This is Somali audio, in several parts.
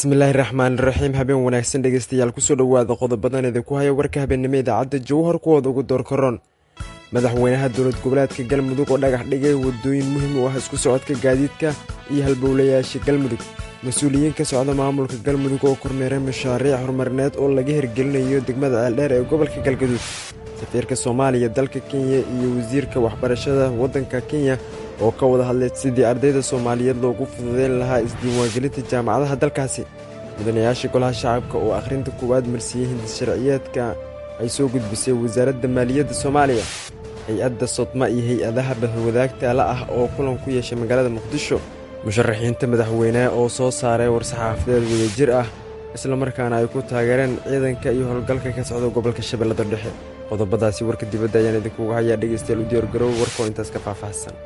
bismillaahi raxmaani raxiim habeen wanaagsan dhegeystayaal kusoo dhowaada qodobadan idinku haya warka habeennimo idaacadda jowhar kuwooda ugu doorkaroon madaxweynaha dowlad goboleedka galmudug oo dhagax dhigay wadooyin muhiim u ah isku socodka gaadiidka iyo halbowlayaasha galmudug mas-uuliyiin ka socda maamulka galmudug oo kormeeray mashaariic horumarineed oo laga hirgelinayo degmada ceeldheer ee gobolka galgaduud safiirka soomaaliya dalka kenya iyo wasiirka waxbarashada waddanka kenya oo ka wada hadlay sidii ardayda soomaaliyeed loogu fududeyn lahaa isdiiwaangelinta jaamacadaha dalkaasi mudanayaasha golaha shacabka oo akhrinta koowaad marsiiyey hindis sharciyeedka ay soo gudbisay wasaaradda maaliyadda soomaaliya hay-adda sodma iyo hay-adaha bahwadaagtaala ah oo kulan ku yeeshay magaalada muqdisho musharaxiinta madaxweyneha oo soo saaray war-saxaafadeed wadajir ah islamarkaana ay ku taageereen ciidanka iyo howlgalka ka socda gobolka shabeellada dhexe qodobadaasi warka dibadda ayaan idinkuga hayaa dhegaystayaal u diyaargarow warkoo intaas ka faahfaahsan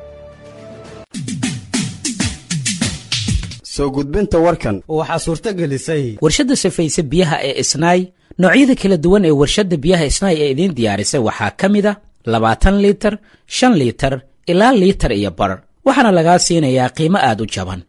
soo gudbinta warkan waxaa suurto gelisay warshadda safayse biyaha ee isnaay noocyada kala duwan ee warshadda biyaha isnaay ee idiin diyaarisay waxaa ka mid a labaatan liitar shan liitar ilaa liitar iyo bar waxaana lagaa siinayaa qiimo aad u jaban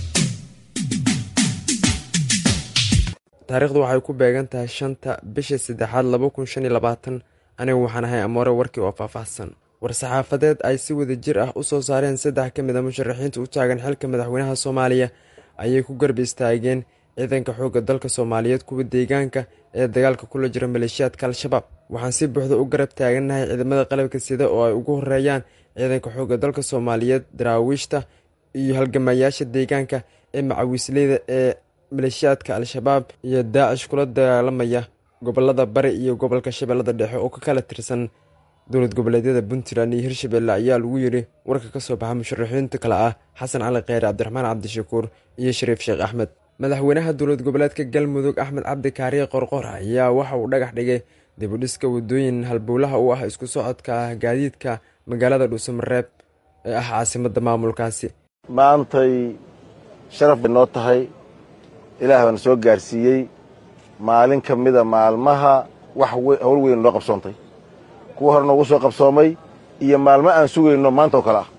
taariikhdu waxay ku beegan tahay shanta bisha saddexaad laba kun shan iyo labaatan anigu waxaan ahay amoore warkii oo faahfaahsan war-saxaafadeed ay si wada jir ah u soo saareen saddex ka mid a musharaxiinta u taagan xilka madaxweynaha soomaaliya ayay ku garba istaageen ciidanka xoogga dalka soomaaliyeed kuwa deegaanka ee dagaalka kula jira maleeshiyaadka al-shabaab waxaan si buuxda u garab taagannahay ciidamada qalabka sida oo ay ugu horeeyaan ciidanka xoogga dalka soomaaliyeed daraawiishta iyo halgamayaasha deegaanka ee macawiisleyda ee maleeshiyaadka al-shabaab iyo daacish kula dagaalamaya gobolada bari iyo gobolka shabeellada dhexe oo ka kala tirsan dowlad goboleedyada puntland iyo hirshabelle ayaa lagu yidhi warka ka soo baxa musharaxiinta kale ah xasan cali kheyre cabdiraxmaan cabdishakuur iyo shariif sheekh axmed madaxweynaha dowlad goboleedka galmudug axmed cabdi kaariye qorqor ayaa waxa uu dhagax dhigay dibudhiska wadooyin halbowlaha u ah isku socodka gaadiidka magaalada dhuusamareeb ee ah caasimadda maamulkaasi maantay sharaf bay noo tahay ilaah baana soo gaarsiiyey maalin ka mida maalmaha wax howl weyn noo qabsoontay kuwa hore noogu soo qabsoomay iyo maalmo aan sugayno maanta oo kale ah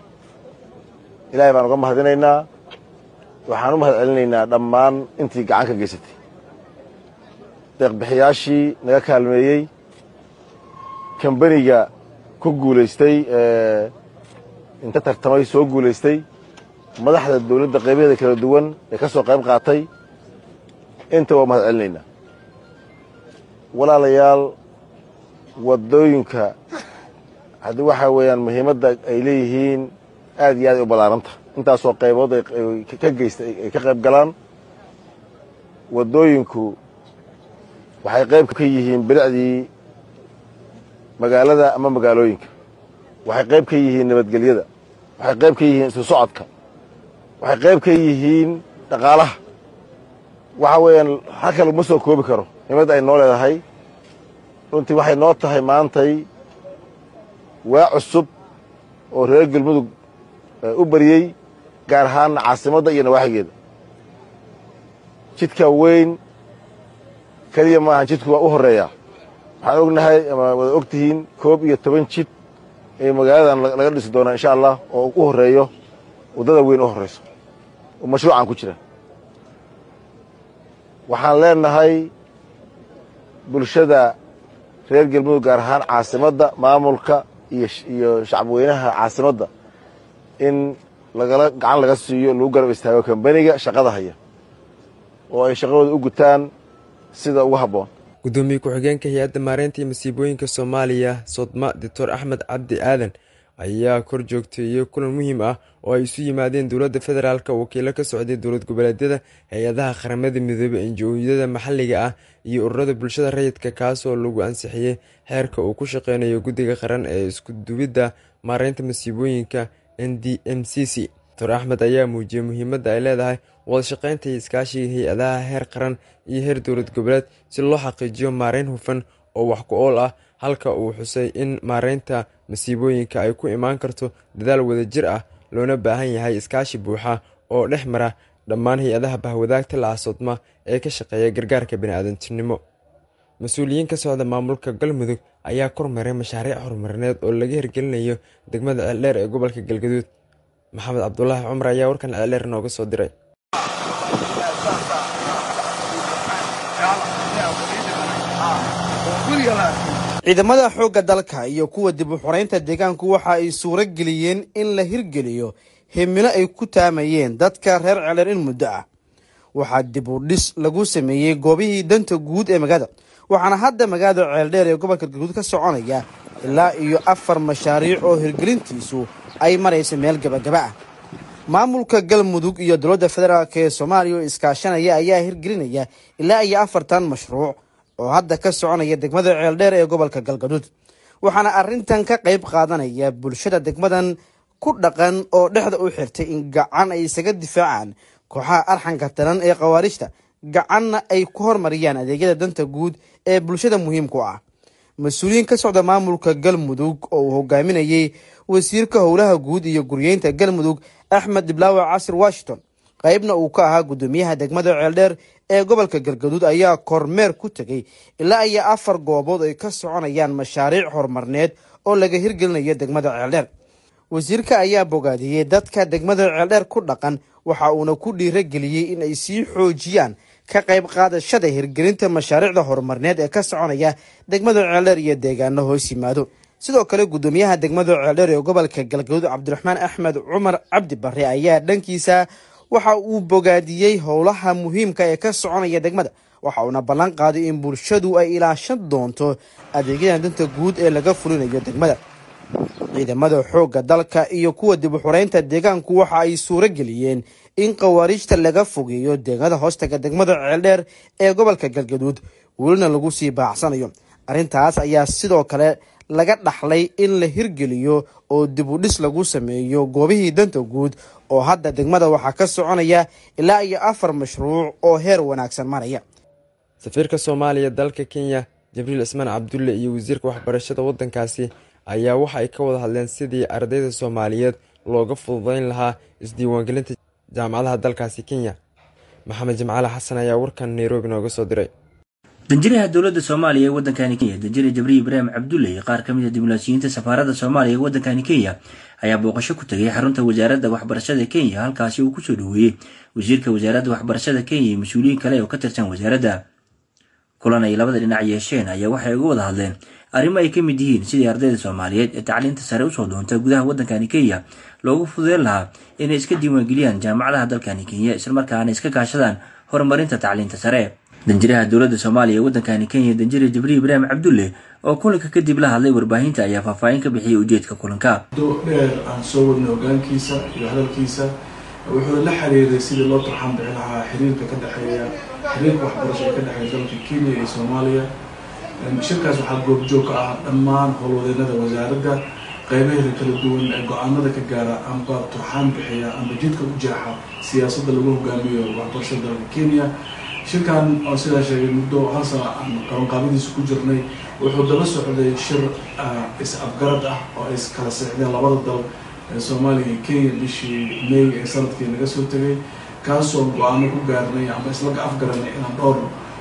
ilaahay baan uga mahadinaynaa waxaan u mahad celinaynaa dhammaan intii gacan ka geysatay deeqbixiyaashii naga kaalmeeyey kambaniga ku guulaystay inta tartamay soo guulaystay madaxda dawladda qaybaheeda kala duwan ee ka soo qayb qaatay inta waa mahad celinaynaa walaalayaal waddooyinka haddii waxaa weeyaan muhiimadda ay leeyihiin aad iyo aad ay u ballaaranta intaasoo qaybood ka geysta ay ka qayb galaan waddooyinku waxay qayb ka yihiin bilicdii magaalada ama magaalooyinka waxay qayb ka yihiin nabadgelyada waxay qayb ka yihiin isu socodka waxay qayb ka yihiin dhaqaalaha waxa weeyaan halka laguma soo koobi karo muhiimadda ay noo leedahay runtii waxay noo tahay maantay waa cusub oo reer galmudug u bariyey gaar ahaanna caasimadda iyo nawaaxigeeda jidka weyn keliya maahan jidku waa u horreeyaa waxaan ognahay ama wada og tihiin koob iyo toban jid ee magaaladan laga dhisi doonaa insha allah oo u horreeyo waddada weyn u horrayso oo mashruucan ku jira waxaan leenahay bulshada reer galmudug gaar ahaan caasimadda maamulka iyo shacabweynaha caasimadda in lagala gacan laga siiyo lagu garab istaago kambaniga shaqada haya oo ay shaqadooda u gutaan sida ugu habboon guddoomiye ku-xigeenka hay-adda maareynta iyo masiibooyinka soomaaliya sodma doctor axmed cabdi aadan ayaa kor joogteeyey kulan muhiim ah oo ay isu yimaadeen dowladda federaalka wakiilo ka socday dowlad goboleedyada hay-adaha qaramada midoobey enji-ooyada maxalliga ah iyo ururada bulshada rayidka kaasoo lagu ansixiyey xeerka uu ku shaqeynayo guddiga qaran ee iskuduwidda maareynta masiibooyinka n d m c c doctor axmed ayaa muujiyey muhiimadda ay leedahay wada shaqeynta iyo iskaashiga hay-adaha heer qaran iyo heer dowlad goboleed si loo xaqiijiyo maareyn hufan oo wax ku ool ah halka uu xusay in maareynta masiibooyinka ay ku imaan karto dadaal wadajir ah loona baahan yahay iskaashi buuxa oo dhex mara dhammaan hay-adaha bahwadaagta lacasoodma ee ka shaqeeya gargaarka biniaadantinimo mas-uuliyiin ka socda maamulka galmudug ayaa kormaray mashaariic horumarineed oo laga hirgelinayo degmada ceeldheer ee gobolka galgaduud maxamed cabdulaahi cumar ayaa warkan ceeldheer nooga soo diray ciidamada xoogga dalka iyo kuwa dib u xoreynta deegaanku waxa ay suuro geliyeen in la hirgeliyo himilo ay ku taamayeen dadka reer celer in muddo ah waxaa dib u dhis lagu sameeyey goobihii danta guud ee magaalada waxaana hadda magaalada ceeldheer ee gobolka galguud ka soconaya ilaa iyo afar mashaariic oo hirgelintiisu ay maraysa meel gabagaba ah maamulka galmudug iyo dowladda federaalk ee soomaaliya oo iskaashanaya ayaa hirgelinaya ilaa iyo afartan mashruuc oo hadda ka soconaya degmada ceeldheer ee gobolka galgaduud waxaana arrintan ka qayb qaadanaya bulshada degmadan ku dhaqan oo dhexda u xirtay in gacan ay isaga difaacaan kooxaha arxanka taran ee khawaarijta gacanna ay ku hormariyaan adeegyada danta guud ee bulshada muhiimku ah mas-uuliyiin ka socda maamulka galmudug oo uu hogaaminayey wasiirka howlaha guud iyo guryeynta galmudug axmed diblaawe casir washington qaybna uu ka ahaa guddoomiyaha degmada ceeldheer ee gobolka galgaduud ayaa kormeer ku tegay ilaa iyo afar goobood ay ka soconayaan mashaariic horumarneed oo laga hirgelinayo degmada ceeldheer wasiirka ayaa bogaadiyey dadka degmada ceeldheer ku dhaqan waxa uuna ku dhiirageliyey in ay sii xoojiyaan ka qayb qaadashada hirgelinta mashaariicda horumarneed ee ka soconaya degmada ceeldheer iyo deegaano hoos yimaado sidoo kale guddoomiyaha degmada ceeldheer ee gobolka galgaduud cabdiraxmaan axmed cumar cabdi bare ayaa dhankiisa waxa uu bogaadiyey howlaha muhiimka ee ka soconaya degmada waxa uuna ballan qaaday in bulshadu ay ilaashan doonto adeegyada danta guud ee laga fulinayo degmada ciidamada xoogga dalka iyo kuwa dib u xoreynta deegaanku waxa ay suuro geliyeen in khawaariijta laga fogeeyo deegaanada hoostaga degmada ceeldheer ee gobolka galgaduud welina lagu sii baacsanayo arrintaas ayaa sidoo kale laga dhaxlay in la hirgeliyo oo dib u dhis lagu sameeyo goobihii danta guud oo hadda degmada waxaa ka soconaya ilaa iyo afar mashruuc oo heer wanaagsan maraya safiirka soomaaliya dalka kenya jibriil cismaan cabdulle iyo wasiirka waxbarashada waddankaasi ayaa waxa ay ka wada hadleen sidii ardayda soomaaliyeed looga fududeyn lahaa isdiiwaangelinta jaamacadaha dalkaasi kenya maxamed jimcaale xasan ayaa warkan nairobi nooga soo diray danjiraha dowladda soomaaliya ee waddankani kenya danjire jabriil ibraahim cabdulle iyo qaar ka mid a diblomaasiyiinta safaaradda soomaaliya ee waddankani kenya ayaa booqasho ku tegay xarunta wasaaradda waxbarashada kenya halkaasi uu kusoo dhoweeyey wasiirka wasaaradda waxbarashada kenya iyo mas-uuliyiin kale oo ka tirsan wasaaradda kulan ay labada dhinac yeesheen ayaa waxay uga wada hadleen arrimo ay ka mid yihiin sidii ardayda soomaaliyeed ee tacliinta sare usoo doonta gudaha waddankani kenya loogu fududeyn lahaa inay iska diiwaangeliyaan jaamacadaha dalkani kenya islamarkaana iska kaashadaan horumarinta tacliinta sare danjiraha dowladda soomaaliya ee waddankani kenya danjire jibriil ibraahim cabdulle oo kulanka kadib la hadlay warbaahinta ayaa faahfaahin ka bixiyey ujeedka kulanka muddo dheer aan soo wadnay hogaankiisa iyo hadalkiisa wuxuu la xiriiray sidii loo turxaan bixi lahaa xiriirka ka dhexeeya xiriirka waxbarasho ee ka dhexeeya dalka kenya iyo soomaaliya shirkaas waxaa goobjoog ka ah dhammaan howlwadeenada wasaaradda qeybaheeda kala duwan ee go-aanada ka gaara amba turxaan bixiya amba jidka u jeexa siyaasadda lagu hogaamiyo waxbarashada dalka kenya shirkan oo sidaa sheegay muddo hal sana aan qabanqaabadiisa ku jirnay wuxuu daba socday shir is-afgarad ah oo ay kala seexdeen labada dal ee soomaaliya iyo kenya bishii may ee sanadkii naga soo tegay kaasoo go-aano ku gaarnay amba isla afgaranay inaan dhowr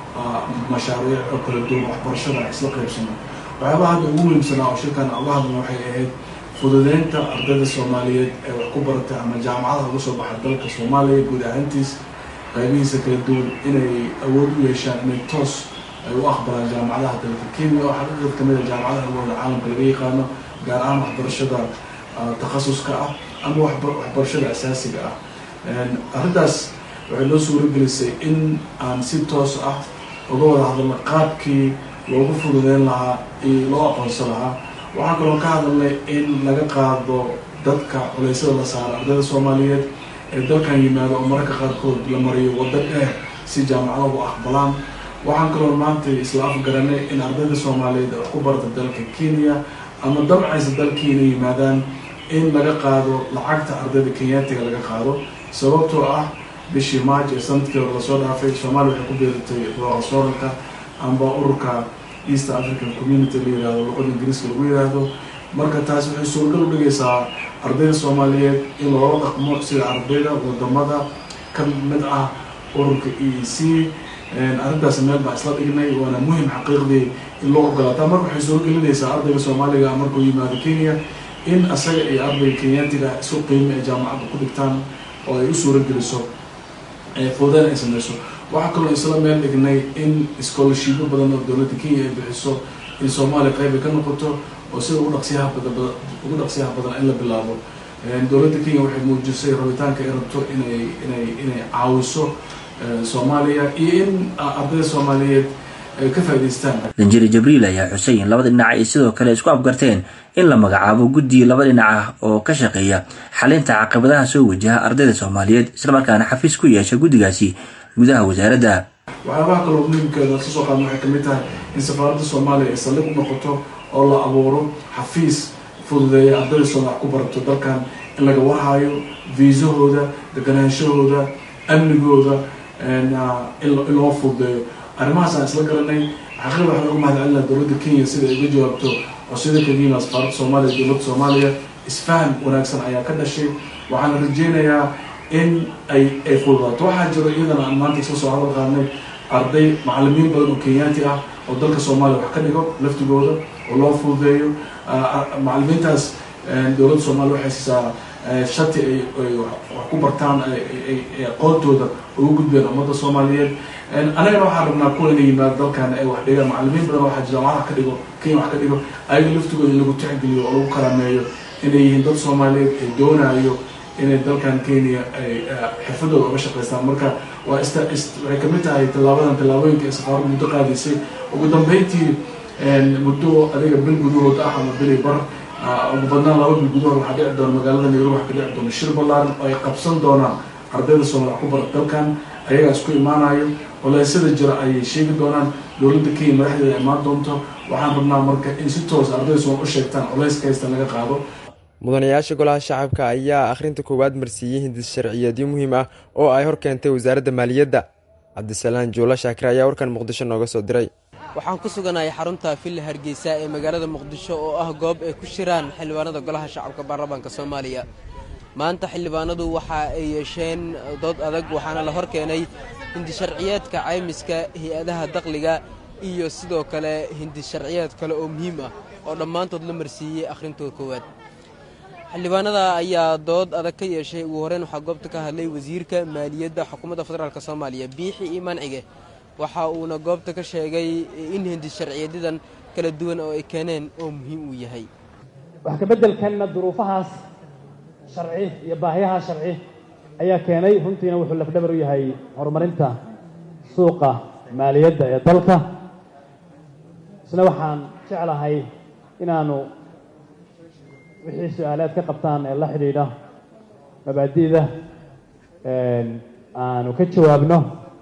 mashaariic oo kala duwan waxbarashada isla qaybsano waxyaabaha hadda ugu muhiimsanaa oo shirkan uga hadlna waxay ahayd fududeynta ardayda soomaaliyeed ee wax ku baratay ama jaamacadaha uga soo baxa dalka soomaaliya guud ahaantiis qaybihiisa kala duwan inay awood u yeeshaan inay toos ay u aqbalaan jaamacadaha dalka kenya oo xaqiiqad kamid a jaamacadaha awooda caalamka laga yaqaano gaar ahaan waxbarashada takhasuska ah ama waxbarashada asaasiga ah arrintaas waxay noo suuro gelisay in aan si toos ah uga wada hadalno qaabkii loogu fududeyn lahaa iyo loo aqoonsan lahaa waxaan kaloo ka hadalnay in laga qaado dadka culeysada la saaro ardayda soomaaliyeed ee dalkan yimaado oo mararka qaarkood la mariyo waddo dheer si jaamacada u aqbalaan waxaan kaloo maanta isla afgaranay in ardayda soomaaliyeed wax ku barata dalka kenya ama dabcaysa dalkiina yimaadaan in laga qaado lacagta ardayda kenyaatiga laga qaado sababtoo ah bishii march ee sanadkii hore lasoo dhaafay soomaaliya waxay ku beeratay roosoralka amba ururka east african community la yihahdo luqada ingiriiska lagu yihahdo marka taas waxay suuragal u dhigaysaa ardayda soomaaliyeed in loola dhaqmo sida ardayda wadamada ka mid ah ururka e e c arrintaas meel baa isla dhignay waana muhim xaqiiqdii in loo ogolaataa marka waxay suuragelinaysaa ardayga soomaaliga markuu yimaado kenya in asaga iyo ardayga kenyaatiga isu qiimo ay jaamacadda ku dhigtaan oo ay u suura geliso fududeyn ay sameyso waxaa kaloo isla meel dhignay in scholarshipo badan oo dowladda kenya ay bixiso in soomaaliya qayb ay ka noqoto oo sida ugu dhaqsiyaha badan ugu dhaqsiyaha badan in la bilaabo dowladda kenya waxay muujisay rabitaanka ay rabto inay inay inay caawiso soomaaliya iyo in ardayda soomaaliyeed ay ka faa'idaystaan danjeri jibriil ayaa xusay in labada dhinac ay sidoo kale isku afgarteen in la magacaabo guddi laba dhinac ah oo ka shaqeeya xalinta caqabadaha soo wajaha ardayda soomaaliyeed islamarkaana xafiis ku yeesha guddigaasi gudaha wasaaradda waxyaabaha kaloo muhiimkeeda kasoo qaadna waxay kamid tahay in safaaradda soomaaliya ay saldhig u noqoto oo la abuuro xafiis fududeeya ardayda soomaal ku barato dalkan in laga warhayo viisahooda deganaanshahooda amnigooda in loo fududeeyo arrimahaas aan isla garanay xaqiiqda waxaan uga mahad celinaa dowladda kenya sida ay uga jawaabto codsiyada kaga yimaad safaaradda soomaaliya dowladda soomaaliya isfaham wanaagsan ayaa ka dhashay waxaana rajeynayaa in ay ay fududaato waxaa jiro iyadana aan maanta iska soo hadal qaadnay arday macalimiin badan oo kenyaati ah oo dalka soomaaliya wax ka dhigo laftigooda oo loo fududeeyo macalimiintaas dowladda soomaaliya waxay siisaa shati ay ay wax ku bartaan ay aqoontooda ugu gudbeen ummadda soomaaliyeed anagana waxaan rabnaa kuwa inay yimaado dalkan ay wax dhigaan macalimiin badan waxaa jira wax ka dhigo kenya wax ka dhigo ayaga laftigooda in lagu tixgeliyo oo lagu karaameeyo inay yihiin dad soomaaliyeed ay doonayo inay dalkan kenya ay xirfadooda uga shaqaystaan marka waa ist waxay kamid tahay tallaabadan tallaabooyinka ee safaaradu muddo qaadaysay ugu dambeyntii muddo adiga bil gudahood ah ama bili bar ugu badnaan laba bil gudahood waxaa dhici doona magaalada nairobi waxa ka dhici doona shir ballaaran oo ay qabsan doonaan ardayda soomaal ku bara dalkan ayagaa isku imaanayo walaysada jira ayay sheegi doonaan dowladda kenya madaxdeeda imaan doonto waxaan rabnaa marka in si toos ardayda soomaal u sheegtaan culayska haysta laga qaado mudanayaasha golaha shacabka ayaa akhrinta koowaad marsiiyey hindis sharciyeedyo muhiim ah oo ay hor keentay wasaaradda maaliyadda cabdisalaan juula shaakir ayaa warkan muqdisho nooga soo diray waxaan ku suganahay xarunta villa hargeysa ee magaalada muqdisho oo ah goob ay ku shiraan xildhibaanada golaha shacabka baarlamaanka soomaaliya maanta xildhibaanadu waxa ay yeesheen dood adag waxaana la hor keenay hindi sharciyeedka caymiska hay-adaha dakhliga iyo sidoo kale hindi sharciyeed kale oo muhiim ah oo dhammaantood la marsiiyey akhrintooda koowaad xildhibaanada ayaa dood adag ka yeeshay ugu horreyn waxaa goobta ka hadlay wasiirka maaliyadda xukuumadda federaalk soomaaliya biixi iyo mancige waxa uuna goobta ka sheegay in hindi sharciyeedyadan kala duwan oo ay keeneen oo muhiim uu yahay wax kabeddelkanna duruufahaas sharci iyo baahiyaha sharci ayaa keenay runtiina wuxuu lafdhabar u yahay horumarinta suuqa maaliyadda ee dalka isna waxaan jeclahay inaanu wixii su-aalaad ka qabtaan ee la xidhiidha mabaadi'da aanu ka jawaabno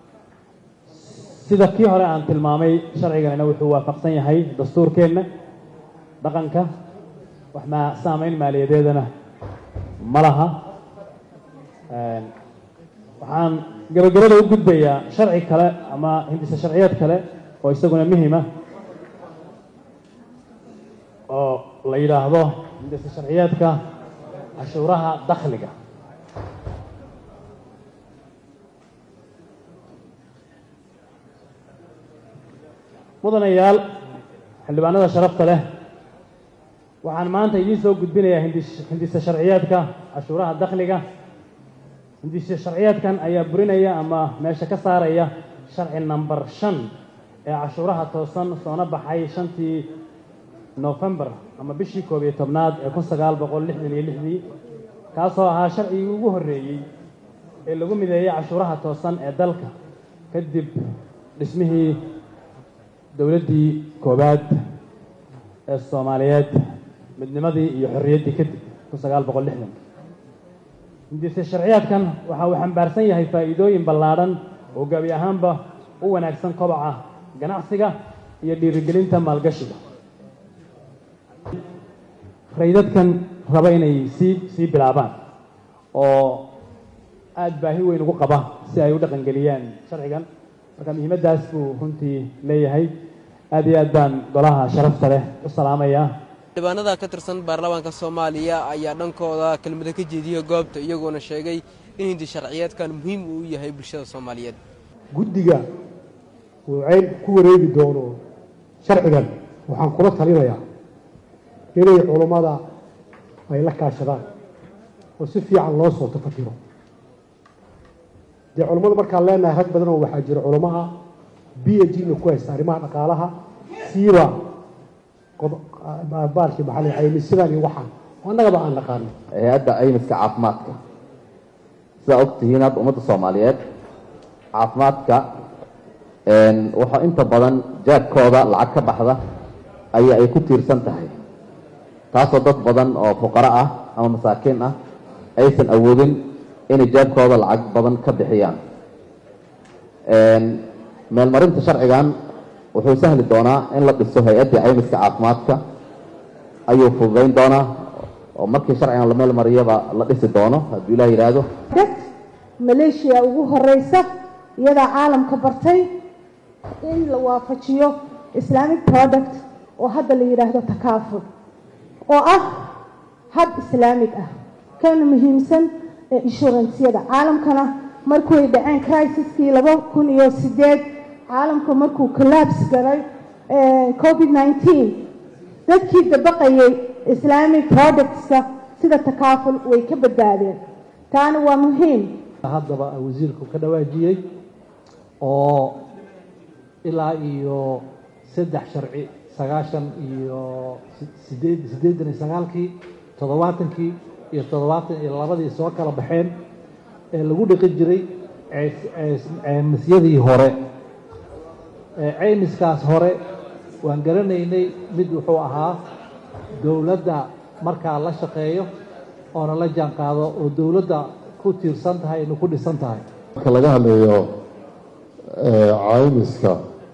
sida kii hore aan tilmaamay sharciganina wuxuu waafaqsan yahay dastuurkeenna dhaqanka wax maa saamayn maaliyadeedana ma laha waxaan gabagabada u gudbayaa sharci kale ama hindise sharciyeed kale oo isaguna muhima oo la yidhaahdo hindise sharciyeedka cashuuraha dakhliga mudanayaal xildhibaanada sharafta leh waxaan maanta idiin soo gudbinayaa hindise sharciyeedka cashuuraha dakhliga hindise sharciyeedkan ayaa burinaya ama meesha ka saaraya sharci number shan ee cashuuraha toosan soona baxay shantii nofembar ama bishii koob iyo tobnaad ee kun sagaal boqol lixdan iyo lixdii kaasoo ahaa sharcigii ugu horreeyey ee lagu mideeyey cashuuraha toosan ee dalka kadib dhismihii dowladdii koowaad ee soomaaliyeed midnimadii iyo xorriyaddii kadib kun sagaal boqol lixdan hindise sharciyaadkan waxa uu xambaarsan yahay faa'iidooyin ballaadhan oo gaabi ahaanba u wanaagsan kobaca ganacsiga iyo dhiirigelinta maalgashiga raydadkan raba inay sii sii bilaabaan oo aada baahi weyn ugu qaba si ay u dhaqangeliyaan sharcigan marka muhiimaddaas buu runtii leeyahay aada iyo aad baan golaha sharafta leh u salaamayaa xildhibaanada ka tirsan baarlamaanka soomaaliya ayaa dhankooda kelmado ka jeediyey goobta iyagoona sheegay in hindi sharciyeedkan muhiim uu yahay bulshada soomaaliyeed guddiga uu ceyn ku wareegi doono sharcigan waxaan kula talinayaa inay culummada ay la kaashadaan oo si fiican loo soo tafakiro dee culummada markaan leenahay rag badan oo waxaa jira culamo ah b h na ku haysta arrimaha dhaqaalaha siiba baalkii maxaa caymisidaan iyo waxaan oo annagaba aan naqaano hay-adda caymiska caafimaadka sidaa og tihiin hadda ummadda soomaaliyeed caafimaadka waxaa inta badan jaabkooda lacag ka baxda ayaa ay ku tiirsan tahay taasoo dad badan oo fuqaro ah ama masaakiin ah aysan awoodin inay jaabkooda lacag badan ka bixiyaan meelmarinta sharcigan wuxuu sahli doonaa in la dhiso hay-addii caymiska caafimaadka ayuu fududayn doonaa oo markii sharcigan la meel mariyaba la dhisi doono hadduu ilah yidhaahdo maleeshiya ugu horeysa iyadaa caalamka bartay in la waafajiyo islamic product oo hadda la yidhaahdo takaaful oo ah hab islaamig ah kana muhiimsan ee inshuransyada caalamkana markuay dhaceen crisiskii laba kun iyo sideed caalamka markuu collabs galay covid nineteen dadkii dabaqayay islamic productska sida takaaful way ka badbaadeen taana waa muhiim haddaba wasiirku ka dhawaajiyey oo ilaa iyo saddex sharci sagaashan iyo sideed siddeedan iyo sagaalkii toddobaatankii iyo toddobaatan iyo labadii soo kala baxeen ee lagu dhiqi jiray ceymisyadii hore ceymiskaas hore waan garanaynay mid wuxuu ahaa dowladda markaa la shaqeeyo oona la jaan qaado oo dowladda ku tiirsan tahay inu ku dhisan tahay marka laga hadlayo caymiska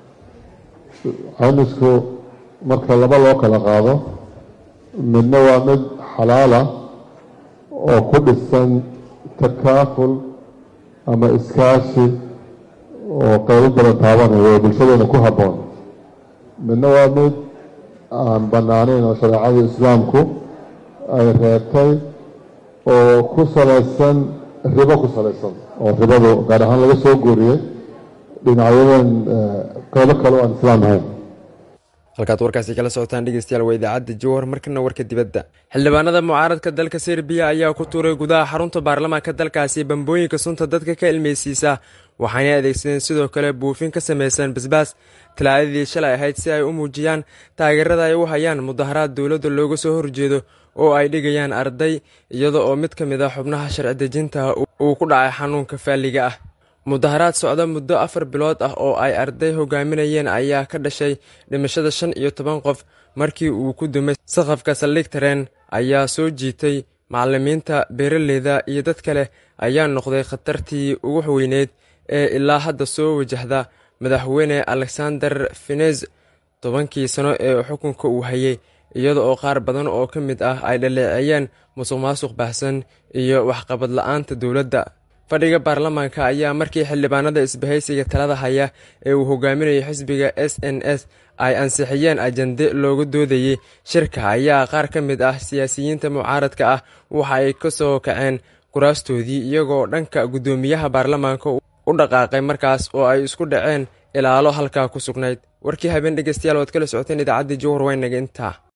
caymisku marka laba loo kala qaado midna waa mid xalaala oo ku dhisan takaaful ama iskaashi oo qeybo badan taabanayo oo bulshadeena ku habboon midna waa mid aan bannaanayn oo shareecada islaamku ay reebtay oo ku salaysan ribo ku salaysan oo ribadu gaar ahaan laga soo guuriyey dhinacyadan qeybo kale oo aan islaam ahayn halkaad warkaasi kala socotaan dhegeystayaal waa idaacadda jowhar markana warka dibadda xildhibaanada mucaaradka dalka serbiya ayaa ku tuuray gudaha xarunta baarlamaanka dalkaasi bambooyinka sunta dadka ka ilmeysiisa waxaanay adeegsadeen sidoo kale buufin ka samaysan basbaas talaadadii shalay ahayd si ay u muujiyaan taageerada ay u hayaan mudaharaad dowladda looga soo horjeedo oo ay dhigayaan arday iyada oo mid ka mid a xubnaha sharci dejinta uu ku dhacay xanuunka faalliga ah mudaharaad socda muddo afar bilood ah oo ay arday hogaaminayeen ayaa ka dhashay dhimashada shan iyo toban qof markii uu ku dumay saqafka saldhig tareen ayaa soo jiitay macalimiinta beeraleyda iyo dad kale ayaa noqday khatartii ugu weyneyd ee ilaa hadda soo wajahda madaxweyne alexander finez tobankii sano ee xukunka uu hayay iyada oo qaar badan oo ka mid ah ay dhaleeceeyeen musuq maasuq baahsan iyo waxqabad la-aanta dowladda fadhiga baarlamaanka ayaa markii xildhibaanada isbahaysiga talada haya ee uu hogaaminayay xisbiga s n s ay ansixiyeen ajande looga doodayey shirka ayaa qaar ka mid ah siyaasiyiinta mucaaradka ah waxa ay ka soo kaceen kuraastoodii iyagoo dhanka guddoomiyaha baarlamaanka u dhaqaaqay markaas oo ay isku dhaceen ilaalo halkaa ku sugnayd warkii habeen dhegeystayaal waad kala socoteen idaacaddii jowhar waynaga intaa